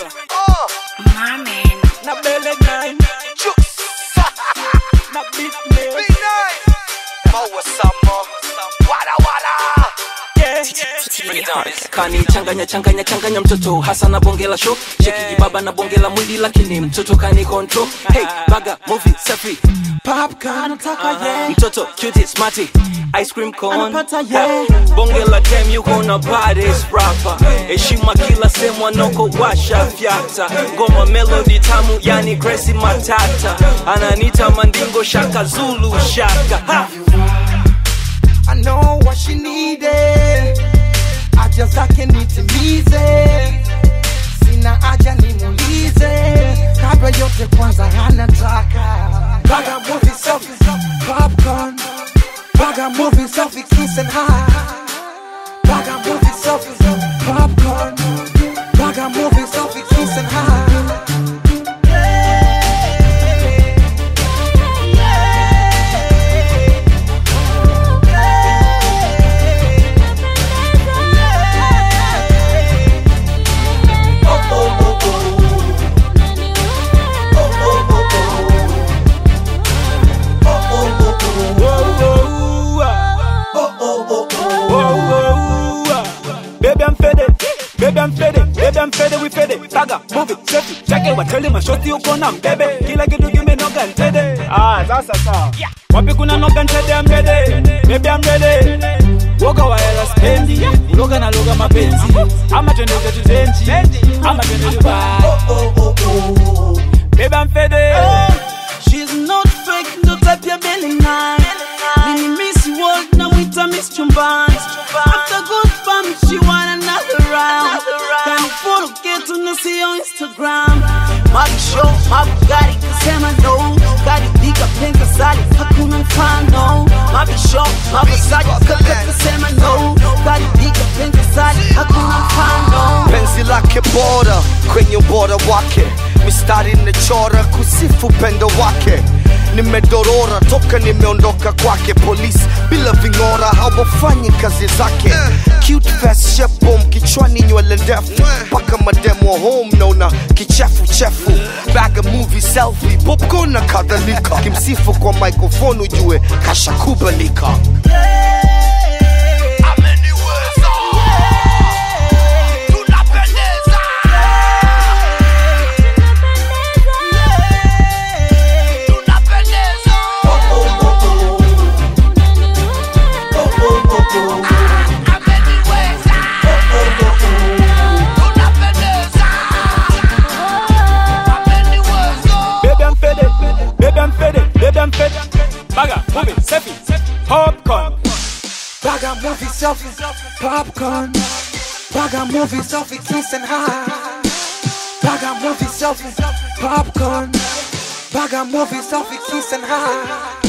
My man. na bele nine na beat nails yeah. kani changanya changanya changanya mtoto hasa na bonge la show sheki baba na bonge la mwili lakini mtoto kani control hey baga movie safi popcorn anataka yeah mtoto cute smarty ice cream cone anapata yeah bonge la dem yuko na baddest rapper heshima kila sehemu anoko washa fyata ngoma melody tamu yani Gracie Matata ananita mandingo shaka zulu shaka ha! I know what she needed, haja zake nitimize, sina haja nimulize, kabla yote kwanza anataka baga movie selfie, popcorn, baga movie selfie, kiss and high, baga movie selfie, popcorn, baga movie selfie, kiss and high. Baby, I'm faded. Baby, I'm faded. Baby, I'm faded. We faded. Taga, move it, selfie, check it. Wateli mashoti uko na mbebe. Kila kitu kimenoga ntede. Ah, sasa sawa. Wapi kuna noga ntede I'm ready. Baby, I'm ready. Woga wa hela spendi. Uloga na loga mapenzi. Ama twende zetu zenji. Ama twende Dubai. Baby, I'm faded. She's not fake, ndo type ya belly nine. Mini Miss World na mwita Miss Chumbani. After good fun, she want another round. Can follow get to see on Instagram. Mabi show, mabi gari, kasema no. Gari diga penka sali, hakuna mfano. Mabi show, mabi sali, kaka kasema no. Gari diga penka sali, hakuna mfano. penzi lake bora kwenye ubora wake mistari nimechora kusifu pendo wake nimedorora toka nimeondoka kwake polisi bila ving'ora hawafanyi kazi zake cute fast shepo kichwani nywele ndefu mpaka mademo home naona kichefuchefu baga movie selfie popcorn na kadhalika kimsifu kwa microphone ujue kashakubalika Baby, I'm faded. Baby, I'm faded. Baby, I'm faded. Baga, move it, selfie, popcorn. Baga movie selfie, popcorn. Baga movie selfie, kiss and high. Baga movie selfie, popcorn. Baga movie selfie, kiss and high.